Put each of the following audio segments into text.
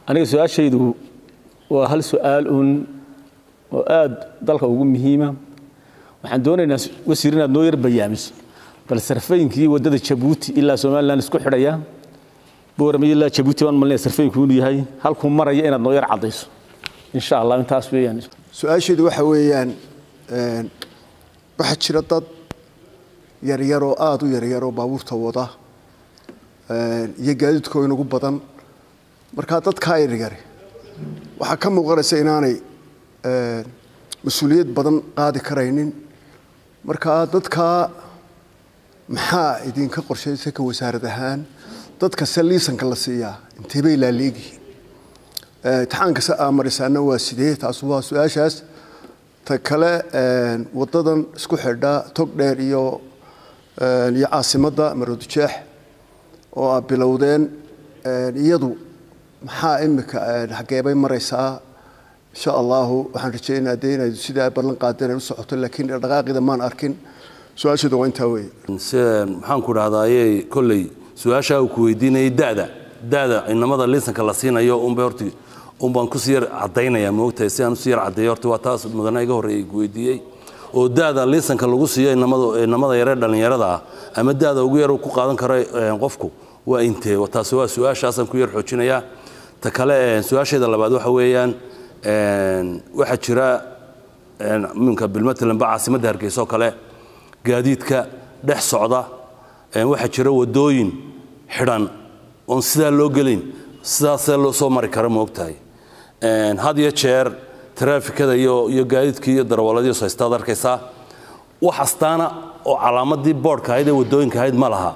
aniga su-aashaydu waa hal su-aal uun oo aad dalka ugu muhiima waxaan doonaynaa wasiir inaad noo yar bayaamiso bal sarfaynkii waddada jabuuti ilaa somalilan isku xidhaya boorame ilaa jabuuti baan malinaya sarfayinku inuu yahay halkuu maraya inaad noo yar caddayso insha allah intaas weeyaan su-aasheedu waxa weeyaan waxaa jira dad yaryaroo aada u yaryaroo baabuurta wada iyo gaadiidkoo inagu badan markaa dadkaa yaryare waxaa ka muuqanaysa inaanay mas-uuliyad badan qaadi karaynin markaa dadkaa maxaa idinka qorshaysa ka wasaarad ahaan dadkase liisanka la siiyaa intee bay laaleegihiin imtixaankase aa marisaana waa sidee taas waa su-aashaas ta kale wadadan isku xidha tog dheer iyo iyo caasimadda maroodijeex oo aa bilowdeen iyadu maxaa imika xageebay maraysaa insha allahu waxaan rajeynaa dee inay sidaa ballan qaadeen ay u socoto laakiin dhaqaaqida maan arkin su-aasheedu waa intaa weeye maxaan ku dhahdaayey kolley su-aashaa uu ku weydiinayay da'da da'da inamada liisanka la siinayo unbay horti unbaan kusii yar caddaynaya moogtahay si aan usii yar caddeeyo horta waa taas mudana iga horreeyay ku weydiiyey oo da'da liisanka lagu siiyo inamada inamada yaree dhallinyarada ah ama da'da ugu yar uu ku qaadan karo qofku waa intee taasi waa su-aashaasaan ku yar xoojinayaa ta kale su-aasheeda labaad waxa weeyaan waxaa jira minka bilmatalanba caasimadda hargeysa oo kale gaadiidka dhex socda waxaa jira wadooyin xidhan oon sidaa loo gelin sidaasee loo soo mari kara moogtahay had iyo jeer taraafikada iyo iyo gaadiidkii iyo darawalladii haystaad arkaysaa wax astaana oo calaamadii boodhka ahayd ee wadooyinka ahayd ma laha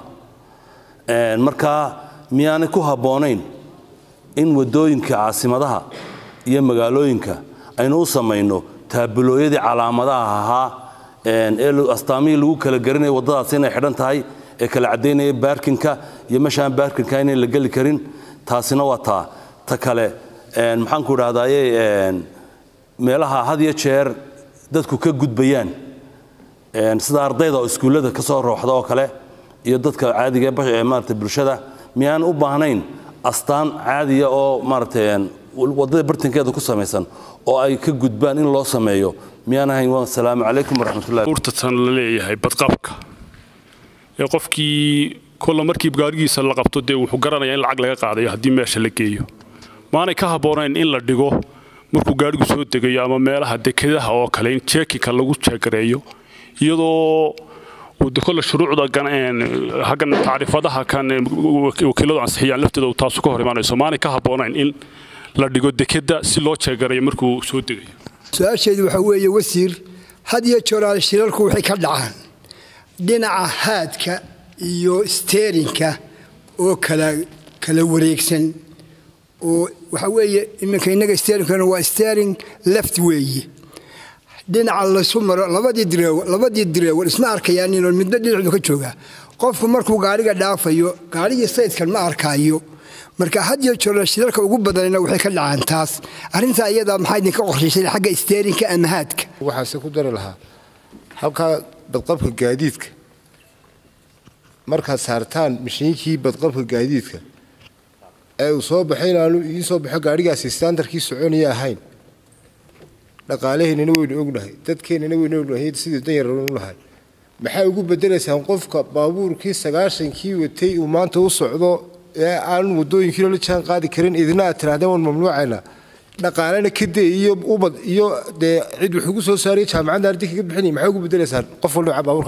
markaa miyaanay ku habboonayn in wadooyinka caasimadaha iyo magaalooyinka aynu u samayno taabulooyadii calaamadaha ahaa ee astaamihii lagu kala garanaya waddadaasi inay xidhan tahay ee kala caddaynaya baarkinka iyo meeshaan baarkinka inayn la geli karin taasina waa taa ta kale maxaan ku idhahdaaye meelaha had iyo jeer dadku ka gudbayaan sida ardayda oo iskuullada ka soo rooxda oo kale iyo dadka caadiga ee maarata bulshada miyaan u baahnayn astaan caadiya oo maaragtay waddada bartankeeda ku samaysan oo ay ka gudbaan in loo sameeyo miyaan ahayn waa asalaamu calaykum waraxmatullahi urtatan la leeyahay badqabka ee qofkii kolla markii gaarigiisa la qabto dee wuxuu garanayaa in lacag laga qaadayo haddii meesha la geeyo maanay ka habboonayn in la dhigo markuu gaarigu soo degayo ama meelaha dekedaha oo kale in jeekinka lagu jeegareeyo iyadoo kolle shuruucda haggan tacriifadaha kan wakiiladu ansixiyaan lafteeda taasu ka hor imaanayso maanay ka habboonayn in la dhigo dekeda si loo jeegarayo markuu soo degayo su-aasheedu waxaa weeye wasiir had iyo jooraal shirarku waxay ka dhacaan dhinaca haadka iyo steerinka oo kala kala wareegsan oo waxaa weeye iminka innaga steerinkana waa steering left weeye dhinaca laysu maro labadii direewar labadii direewar isma arkayaaninoo midna dhinacu ka joogaa qofku markuu gaariga dhaafayo gaarigii saydkan ma arkaayo marka had iyo jeer shirarka ugu badanna waxay ka dhacaan taas arrintaa iyadaa maxaa idinka qorshaysay xagga steerinka ama haadka waxaase ku dari lahaa halkaa badqabka gaadiidka markaad saartaan mashiinkii badqabka gaadiidka ee uu soo baxay inaanu idiin soo baxo gaadhigaasi standarkii soconaya ahayn dhaqaalaheennana waynu ognahay dadkeennana waynu ognahay sidii danyaranu nahay maxaa ugu bedelaysaan qofka baabuurkii sagaashankii watay uu maanta u socdo ee aan wadooyinkiina la jaan qaadi karin idina aad tirahdeen waan mamnuucayna dhaqaalena kadee iyo ubad iyo dee cid wax ugu soo saaraya jaamacadda ardi kaga bixinaya maxaa ugu bedelaysaan qof walba baabuurka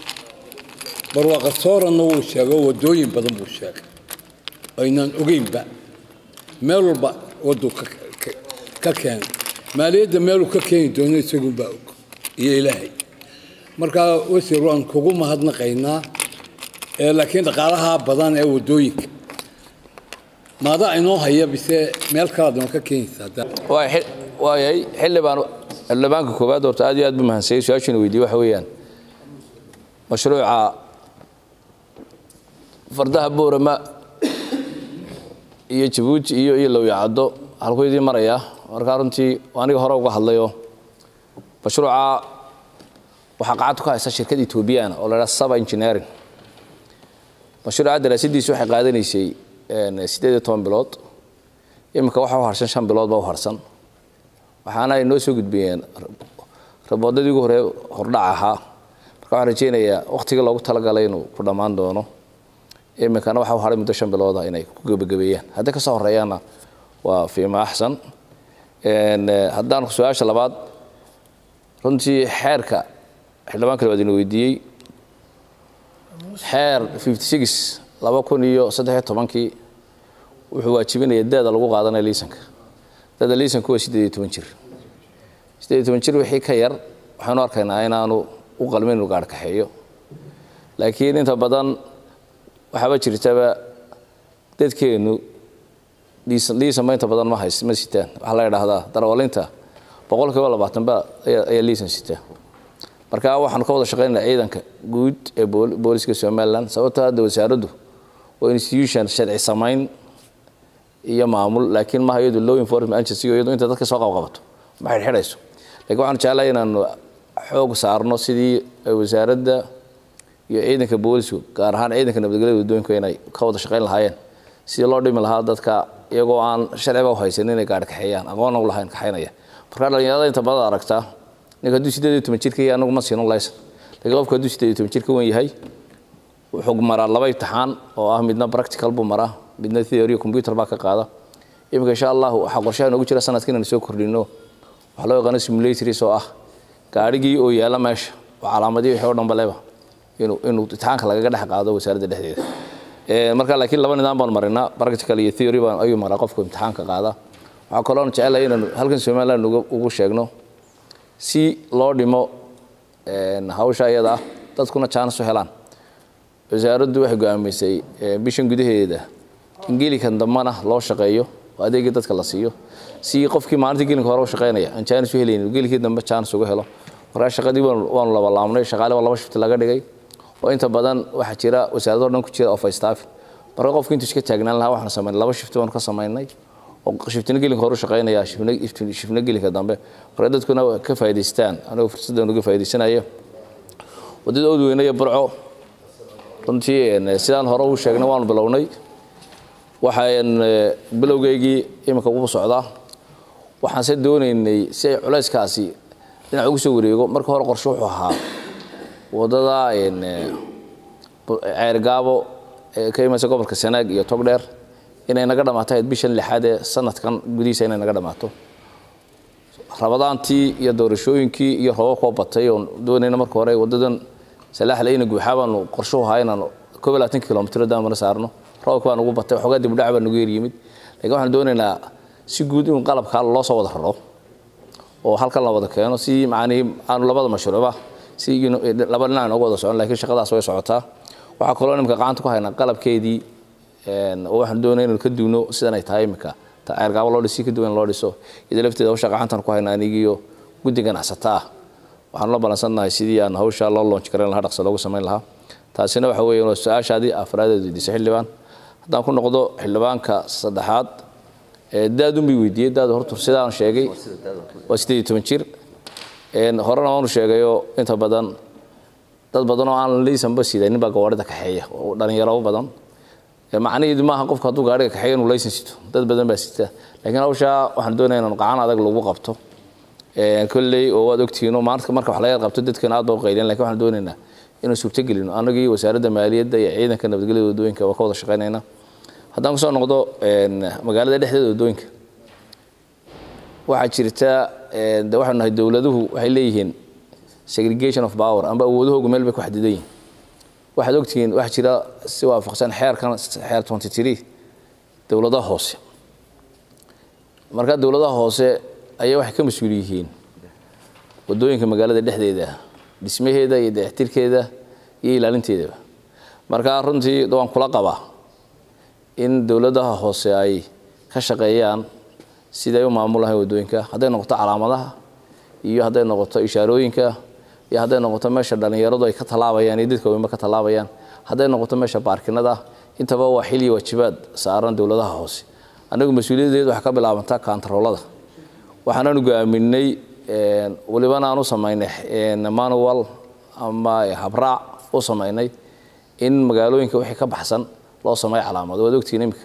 barwaaqasooranna wuu sheego wadooyin badan buu sheegay aynaan ogeynba meel walba waduu ka keenay maaliyadda meeluu ka keeni doono isagunbaa og iyo ilaahay markaa wasiir waan kugu mahadnaqaynaa laakiin dhaqaalaha badan ee wadooyinka maadaa inoo haya bise meel kalaad noo ka keenaysaa waayay xildhibaan xildhibaanka koowaad horta aad iyo aad buu mahansayay su-aashiina weydiye waxa weeyaan mashruuca fardaha boorama iyo jabuuti iyo iyo lowyacaddo halkuu idiin maraya markaa runtii aniga hore uga hadlayo mashruuca waxaa qacadtu ka haysa shirkad etoobiyana oo la dhaha saba engineering mashruuca daraasadiisu waxay qaadanaysay siddeed iyo toban bilood iminka waxa u harsan shan bilood baa u harsan waxaana ay noo soo gudbiyeen raboodadii ugu hore hordhac ahaa marka waxaan rajeynayaa wakhtigii loogu talagalay inuu ku dhammaan doono iminkana waxa u haray muddo shan bilooda inay ku gebagabeeyaan haddii kasoo horeeyaana waa fiima axsan haddaan su-aasha labaad runtii xeerka xildhibaan kale waad ina weydiiyey xeer fifty six laba kun iyo saddexiyo tobankii wuxuu waajibinaya daada lagu qaadanaya liisanka daada liisanku waa siddeed iyo toban jir siddeed iyo toban jir wixii ka yar waxaanu arkaynaa inaanu u qalmin inuu gaadh kaxeeyo laakiin inta badan waxaaba jirtaba dadkeennu liisanba inta badan ma hays ma sitaan waxaa la idhaahdaa darwalinta boqol kiiba labaatan ba ayaa liisan sitaa marka waxaanu ka wada shaqaynaa ciidanka guud ee booliska somalilan sababtoo hadda wasaaraddu waa institution sharci samayn iyo maamul laakiin maaha iyadu law enforcement agency iyadu inta dadka soo qabqabato ma xidhxidhayso lakiin waxaanu jeclahay inaanu xoog saarno sidii wasaaradda iyo ciidanka boolisku gaar ahaan ciidanka nabadgelyada waddooyinku inay ka wada shaqayn lahaayeen sidii loo dhimi lahaa dadka iyagoo aan sharciba haysanin inay gaadhi kaxeeyaan aqoonna u lahayn kaxaynaya marka dhalinyarada inta badan aragtaa ninka hadduu siddeed iyo toban jirka yahay anagu ma siino laysan laakiin qofka hadduu siddeed iyo toban jirka wen yahay wuxuu maraa laba imtixaan oo ah midna practical buu maraa midna theory computer baa ka qaada iminka insha allah waxaa qorshaha noogu jira sanadka inaan soo kordhino waxaa loo yaqaano simulatories oo ah gaadhigii oo yaalla meesha oo calaamadii wixii oo dhanba leba inuu inuu imtixaanka lagaga dhex qaado wasaaradda dhexdeeda marka laakiin laba nidaam baan marinaa practical iyo theory baan ayuu maraa qofku imtixaanka qaada waxaa kaloo jecelahay inaanu halkan somaliland ugu sheegno si loo dhimo hawsha iyada ah dadkuna jaanis u helaan wasaaraddu waxay go'aamisay bishan gudaheeda in geelikan dambana loo shaqeeyo oo adeegii dadka la siiyo si qofkii maalintii gelinka hore u shaqaynaya aan jaanis u helaynin geelkii dambe jaanis uga helo markaa shaqadii waanu labalaabnay shaqaale baa laba shifti laga dhigay oo inta badan waxaa jira wasaarado dhan ku jira oo faystaafin marka qofku intuu iska taagnaan lahaa waxaan samaynay laba shifti baanu ka samaynay oo shiftina gelinka hore u shaqaynaya shifna gelinka dambe marka dadkuna ka faa'idaystaan anigoo fursaddan uga faa'idaysanayo waddada odweyne iyo burco runtii sidaan hore u sheegnay waanu bilownay waxaan bilowgeygii iminka ugu socdaa waxaanse doonaynay si ay culayskaasi dhinac ugu soo wareego marka hore qorshe wuxuu ahaa waddada ceergaabo ee ka imaysa gobolka sanaag iyo togdheer inay naga dhammaato ahayd bishan lixaad ee sanadkan gudihiisa inay naga dhammaato rabadaantii iyo doorashooyinkii iyo roobabkoo batay oon doonayna marka hore waddadan salaaxle ina guuxaa baanu qorshuhu ahaa inaanu koob iyo labaatan kilomitr daamana saarno roobka baa nagu batay waxoogaa dib u dhac baa nagu yeryimid lakiin waxaan doonaynaa si guud in qalabkaa loo soo wada raro oo halkan la wada keeno si macnihii aanu labada mashruucba si laba dhinac noogu wada socon lakiin shaqadaas way socotaa waxaa kaloo imika gacanta ku haynaa qalabkeedii oo waxaan doonaya inanu ka duwno sidan ay tahay imika ceergaabo loo dhisi ka duwan loo dhiso iyadoo lafteeda hawsha gacantan ku haynaa anigiiyo guddi ganacsata ah waxaanu la balansannahay sidii aan hawsha loo loonj karayn lahaa dhaqso loogu samayn lahaa taasina waxa weeye waa su-aashaadii afraadeed weydiisay xildhibaan haddaan ku noqdo xildhibaanka saddexaad daadun bay weydiiyey daadu horta sidaan sheegay waa siddeed iyo toban jir horena waanu sheegayoo inta badan dad badan oo aan laysanba sidanin baa gawaarida kaxeeya oo dhalinyaro badan macnaheedu maaha qofka hadduu gaariga kaxeeyo inuu laysan sito dad badan baa sita laakiin hawshaa waxaan doonaya inaan gacan adag lagu qabto kolley oo waad ogtihiinoo maalinta marka wax laga qabto dadkeena aad baa u qayliyan lakin waxaan doonaynaa inaan suurtogelino anagii wasaaradda maaliyadda iyo ciidanka nabadgelyada waddooyinka waa ka wada shaqaynayna haddaan kusoo noqdo magaalada dhexdeeda waddooyinka waxaa jirta de waxaanu nahay dowladuhu waxay leeyihiin segregation of power amba awoodahoogu meel bay ku xadidan yihin waxaad ogtihiin waxaa jira si waafaqsan xeerkan xeer twenty three dowladaha hoose marka dowladaha hoose ayaa waxay ka mas-uul yihiin waddooyinka magaalada dhexdeeda dhismaheeda iyo dayactirkeeda iyo ilaalinteedaba marka runtii waan kula qabaa in dowladaha hoose ay ka shaqeeyaan siday u maamulahayn waddooyinka hadday noqoto calaamadaha iyo hadday noqoto ishaarooyinka iyo hadday noqoto meesha dhallinyaradu ay ka tallaabayaan iyo dadka weynba ka tallaabayaan hadday noqoto meesha baarkinada intaba waa xil iyo waajibaad saaran dowladaha hoose annagu mas-uuliyaddeed waxaa ka bilaabantaa kaantaroolada waxaanaanu go'aaminay welibana aan u samaynay manual ama habraac u samaynay in magaalooyinka wixii ka baxsan loo sameeyo calaamado waad ogtihiin iminka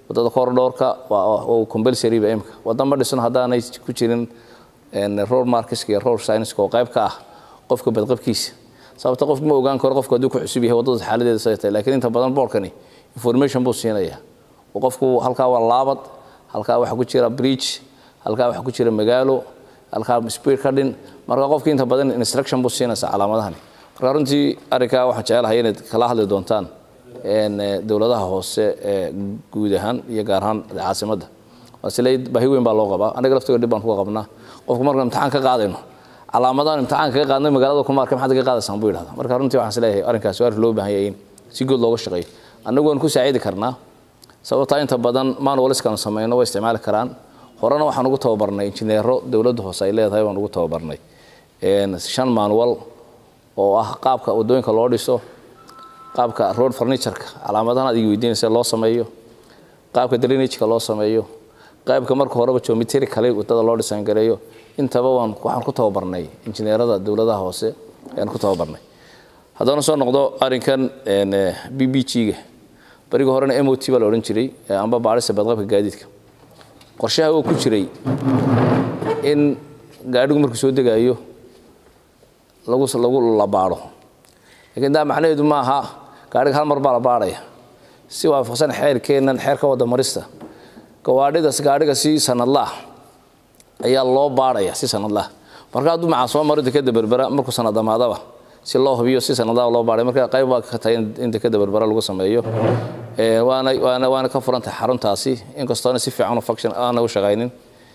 wadada korodhoorka waa compulsory ba imika wadda ma dhisno haddaanay ku jirin road markeska iyo road science oo qayb ka ah qofka badqabkiisa sababta qofku ma ogaan karo qofku hadduu ku cusub yahay waddada xaaladeeda say tahay laakiin inta badan boorkani information buu siinaya oo qofku halkaa waa laabad halkaa waxaa ku jira bridge halkaa waxaa ku jira magaalo halkaa speed ka dhin marka qofki inta badan instruction buu siinaysa calaamadahani marka runtii arrinkaa waxaan jecelahay inaad kala hadli doontaan dowladaha hoose ee guud ahaan iyo gaar ahaan caasimadda waasile baahi weyn baa loo qabaa anaga laftiga dhib baan kuga qabnaa qofku markaan imtixaan ka qaadayno calaamadahan imtixaanka ka qaadnay magaalada kuma arkay maxaad ka qaadaysaan buu yidhahda marka runtii waxaan isleeyahay arrinkaas waa arrin loo baahan yahay in si good looga shaqeeyo annagu waan ku saacidi karnaa sababtaa inta badan manualiskaan samayno way isticmaali karaan horena waxaan ugu tababarnay injineero dowladda hoose ay leedahay waan ugu tababarnay shan manual oo ah qaabka wadooyinka loo dhiso qaabka road furnitureka calaamadahan aad igi weydiinaysa loo sameeyo qaabka drainageka loo sameeyo qaybka marka horeba geometry kale wadada loo dhisaan gareeyo intaba waan waxaan ku tababarnay injineerada dowladaha hoose ayaan ku tababarnay haddana soo noqdo arrinkan b b g-ga bariga horena m o t baa la odhan jiray amba baadhista badqabka gaadiidka qorshaha oo ku jiray in gaadhigu markuu soo degaayo lagu lagu la baadho lakiin daa macnaheedu ma aha gaadhiga hal mar baa la baadhaya si waafaqsan xeerkeennan xeerka wadda marista gawaadhidas gaadhiga si sanadla ah ayaa loo baadhaya si sanadlah marka hadduu macaa soo maro dekeda berbera markuu sanad damaadaba si loo hubiyo si sanadlaha loo baadhay marka qayb waa ka tahay in dekeda berbera lagu sameeyo waana waana waana ka furan tahay xaruntaasi inkastoona si fiican u function aana u shaqaynin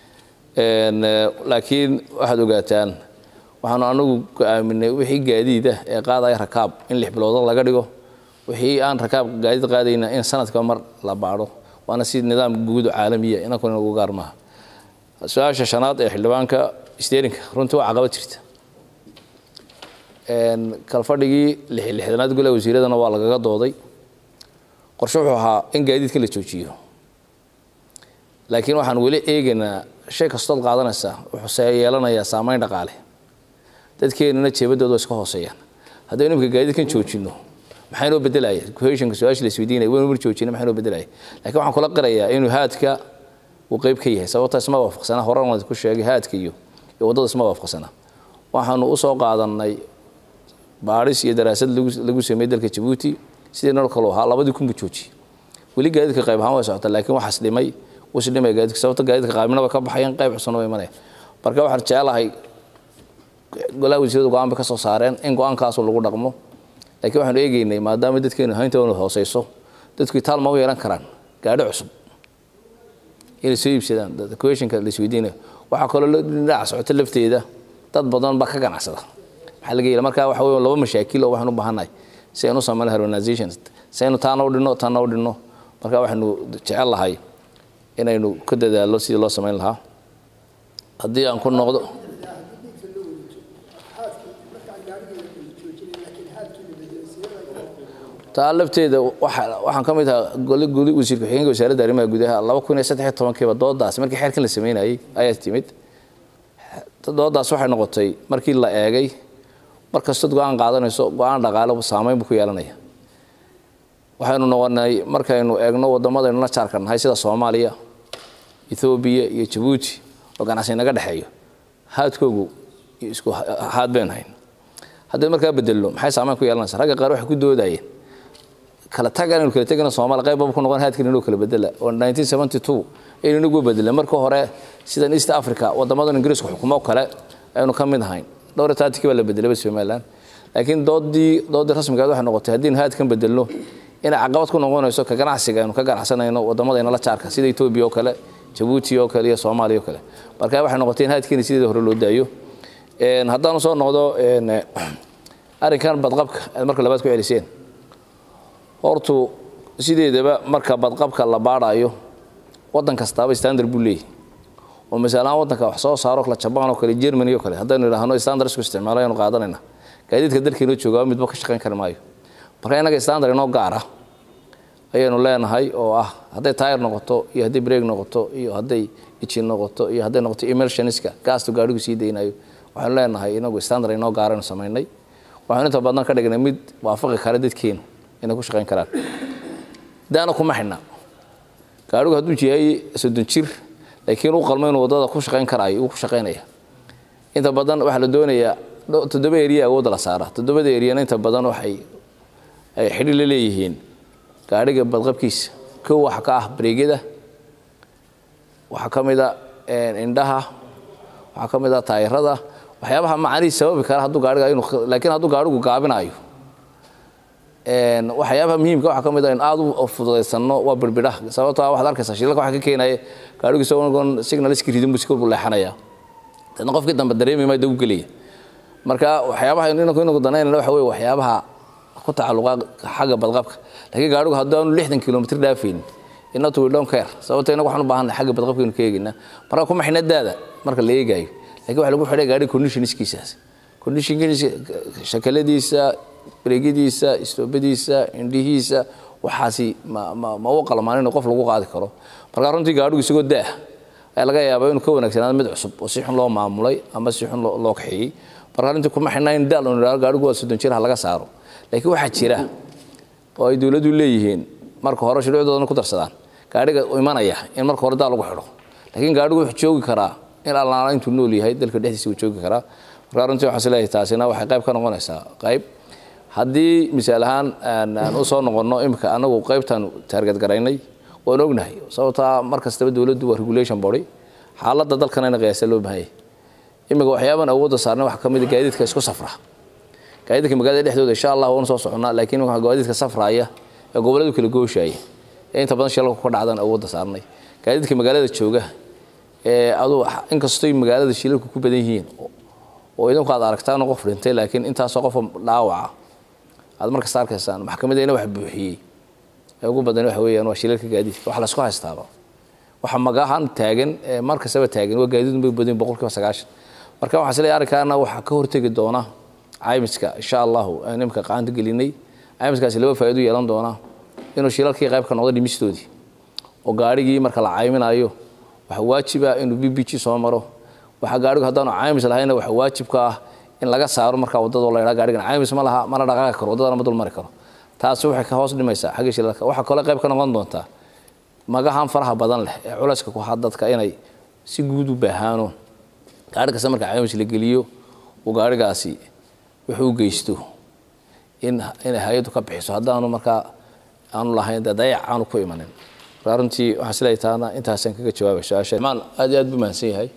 laakiin waxaad ogaataan waxaanu anagu go-aaminay wixii gaadiid ah ee qaadaya rakaab in lix biloodood laga dhigo wixii aan rakaab gaadiid qaadayna in sanadka mar la baadho waana si nidaam guud oo caalamiya inankuna nagu gaar maaha su-aasha shanaad ee xildhibaanka steerinka runtii waa caqabad jirta kalfadhigii lixdanaad golaha wasiiradana waa lagaga dooday qorshe wuxuu ahaa in gaadiidka la joojiyo laakiin waxaan weli eegaynaa shay kastood qaadanaysa wuxuuse yeelanayaa saameyn dhaqaale dadkeenana jeebadooda iska hooseeyaan haddaynu imika gaadiidkan joojino maxaa noo bedelaya cohesionka su-aasha la isweydiinaya waynu mar joojina maxaa noo bedelaya laakiin waxaan kula qirayaa inuu haadka uu qayb ka yahay sababta isma waafaqsana horan waan ku sheegay haadka iyo iyo waddada isma waafaqsana waxaanu usoo qaadanay baadhis iyo daraasad lagu lagu sameeyey dalka jabuuti sidii nolol kaloo ahaa labadii kun buu joojiyey weli gaadiidka qayb ahaan way socota laakiin waxaas dhimay wus dhimay gaadiidka sababta gaadiidka qaybnaba ka baxayaan qayb cusubna way imanaya marka waxaan jecelahay golaha wasiiradu go-aan bay ka soo saareen in go-aankaasu lagu dhaqmo laakiin waxaanu eegeynay maadaama dadkeenu hayntoona hooseyso dadku itaal ma u yeelan karaan gaadhi cusub inay soo iibsadaan questionka la isweydiinayo waxaa kaloo dhinaca socota lafteeda dad badan baa ka ganacsada maxaa laga yeela marka waxa weeye laba mashaakil oo waxaan u baahannahay si aynu u samayno harmonization si aynu taana u dhinno taana u dhinno marka waxaynu jecel lahay inaynu ka dadaallo sidii loo samayn lahaa haddii aan ku noqdo taa lafteeda waxaan ka mid ahaa goli guli wasiirka xigeenka wasaaradda arrimaha gudaha laba kun iyo saddex iyo tobankiiba doodaas markii xeerkan la sameynayay ayaa timid doodaas waxay noqotay markii la eegay mar kastood go-aan qaadanayso go-aan dhaqaale saameyn buu ku yeelanaya waxaynu noqonay markaynu eegno waddamadaynu la jaarka nahay sida soomaaliya ethoobiya iyo jabuuti oo ganacsi naga dhexeeyo haadkoogu isku haad baynu hayn haddii markaa bedelno maxay saameyn ku yeelanaysa ragga qaar waxay ku doodayeen kala tag aynu kala tegana Soomaaliya qayb ku noqon haadkan inuu kala bedela oo 1972 aynu nagu bedelay marka hore sidan East Africa wadamada Ingiriiska xukumo kale aynu ka mid ahayn dhowr taatiki baa la bedelay Soomaaliland laakiin doodii doodii rasmiga ah waxay noqotay haddii haadkan bedelno in caqabad ku noqonayso ka ganacsiga aynu ka ganacsanayno wadamadeena la jaarka sida Ethiopia oo kale Djibouti oo kale iyo Soomaaliya oo kale marka waxay noqotay in haadkan sidii hore loo daayo een haddaan soo noqdo een arrinkan badqabka marka labaad ku celiseen hortu sideedaba marka badqabka la baadhayo waddan kastaaba standard buu leeyahay oo masalan waddanka wax soo saaro kala jabaan oo kale germany oo kale haddaynu idhaahno standard isku isticmaalo aynu qaadanayna gaadiidka dalkeena joogaa midba ka shaqayn kari maayo marka innaga standard inoo gaar ah ayaynu leenahay oo ah hadday tayar noqoto iyo hadday break noqoto iyo hadday ijin noqoto iyo hadday noqoto emulsioniska gaastu gaadhigu sii daynayo waxaanu leenahay inagu standard inoo gaaraynu samaynay waxaanu inta badan ka dhignay mid waafaqi kara dadkeenu inay ku shaqayn karaan daana kuma xidhna gaadhigu hadduu yahay soddon jir laakiin u qalmo inuu waddada ku shaqayn karaayo uu ku shaqaynaya inta badan waxaa la doonayaa toddoba eriya awoodda la saara toddobada eriyana inta badan waxay ay xidhi la leeyihiin gaadhiga badqabkiisa kow waxa ka ah bareegyada waxaa ka mid a indhaha waxaa ka mid a taayirada waxyaabaha macanihi sababi kara hadduu gaadhiga inuu laakiin hadduu gaadhigu gaabinayo waxyaabaha muhiimka waxaa ka mid a in aad u fududaysano waa birbidhaha sababtoo ah waxaad arkaysaa shilalka waxa ka keenaya gaadhigu isagoon signaliski ridin buu si kolbu leexanaya dadna qofkii dambe dareemi maa dagu gelaya marka waxyaabaha inagu inagu danaynana waxa weye waxyaabaha ku tacalluqa xagga badqabka laakiin gaadhigu haddii aanu lixdan kilomitr dhaafaynin inatu we don't care sababto inagu waxaan u baahanay xagga badqabkaynu ka eegaynaa marka kuma xina daada marka la eegaayo lakin waxa lagu xidhay gaadhiga conditionskiisaas conditionkiisa shakaladiisa bareegyadiisa istoobadiisa indhihiisa waxaasi ma ma ma u qalmaan in qof lagu qaadi karo marka runtii gaadhigu isagoo daah ayaa laga yaabaa inuu ka wanaagsanaado mid cusub oo si xun loo maamulay ama si xun loo kaxeeyey marka runtii kuma xidhnaa in daal uu gaadhigu waa soddon jir ha laga saaro laakiin waxaa jira oo ay dowladdu leeyihiin marka hore shuruucdoodana ku darsadaan gaadhiga imanaya in marka hore daal lagu xidho laakiin gaadhigu wuxuu joogi karaa in allaala intuu nool yahay dalka dhexdiisa uu joogi karaa marka runtii waxaan isleeyahay taasina waxay qayb ka noqonaysaa qayb haddii misaal ahaan aan u soo noqonno imika anagu qaybtaan taargadgaraynay waan ognahay sababtaa mar kastaba dowladdu waa regulation body xaaladda dalkana in qiyaasa loo baahanyay imika waxyaaban awoodda saarnay waxaa ka mid a gaadiidka isku safra gaadiidka magaalada dhexdooda insha allah waanu soo soconnaa laakiin waxaa gaadiidka safraaya ee gobolladu kala gooshaya ee inta badan shilalku ka dhacdan awoodda saarnay gaadiidka magaalada jooga ee aduu inkastoo magaalada shilalku ku badan yihiin oo idinku aad aragtaan qof dhintay laakiin intaasoo qof dhaawaca aad markasta arkaysaan maxkamaddeena wax buuxiyey ee ugu badan waxa weeyaan waa shilalka gaadiidka wax laysku haystaaba waxa magahan taagan ee mar kastaba taagan waa gaadiid bay badan boqolkiiba sagaashan marka waxaa isleeyahay arrinkaana waxaa ka hortegi doona caymiska insha allahu aan imika qaanta gelinay caymiskaasi laba faa'iido yeelan doona inuu shilalkii qayb ka noqdo dhimistoodii oo gaadhigii marka la cayminayo waxaa waajiba inuu b b g soo maro waxaa gaadhigu haddaanu caymis lahayna waxaa waajibka ah in laga saaro markaa waddada la yidhaha gaadhigan caymis ma laha mana dhaqaaqi karo waddadana ma dul mari karo taasi waxay ka hoos dhimaysaa xagga shilalka waxaa kale qayb ka noqon doontaa magahan faraha badan leh ee culayska ku haa dadka inay si guud u baahaano gaadhi kasta marka caymis la geliyo uu gaadhigaasi wuxuu u geysto in inay hay-addu ka bixiso haddaanu markaa aanu lahayn dee dayac aanu ku imanin marka runtii waxaan isleeyahay taana intaasaan kaga jawaabay su-aasha maan aad iyo aad buu mahadsan yahay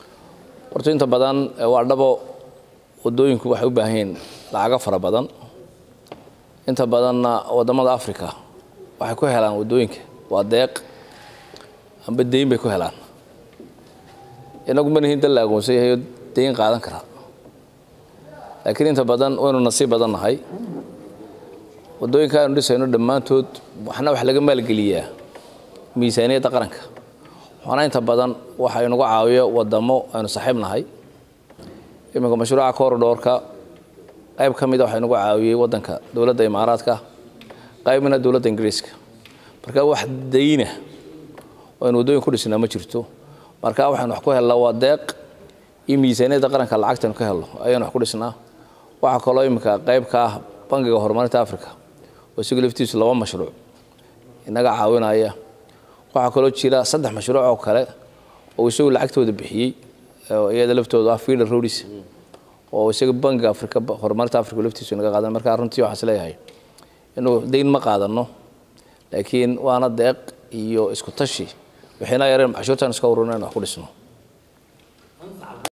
horta inta badan waa dhabo waddooyinku waxay u baahan yihiin lacago fara badan inta badanna waddamada africa waxay ku helaan waddooyinka waa deeq amba deyn bay ku helaan inagu ma nihin dal la aqoonsan yahay oo deyn qaadan karaa laakiin inta badan waynu nasiib badan nahay waddooyinka aynu dhisayno dhammaantood waxna wax laga maalgeliyaa miisaaniyadda qaranka waxaana inta badan waxa inagu caawiyo waddamo aynu saaxiib nahay iminka mashruuca corridorka qayb ka mida waxaa inagu caawiyey waddanka dowladda imaaraadka qaybna dowladda ingiriiska marka wax dayna oo aynu waddooyin ku dhisnaa ma jirto marka waxaynu wax ku helnaa waa deeq iyo miisaaniyadda qaranka lacagtaynu ka helno ayaynu wax ku dhisnaa waxaa kaloo iminka qayb ka ah bangiga horumarinta africa oo isagu laftiisu laba mashruuc inaga caawinaya waxaa kaloo jira saddex mashruuc oo kale oo isagu lacagtooda bixiyey iyada laftooda ah feeder roads oo isaga bangiga africa horumarinta africa laftiisu inaga qaadan marka runtii waxaan isleeyahay inuu dayn ma qaadano laakiin waana deeq iyo isku tashi waxayna yareen cashuurtaan iska ururina in wax ku dhisno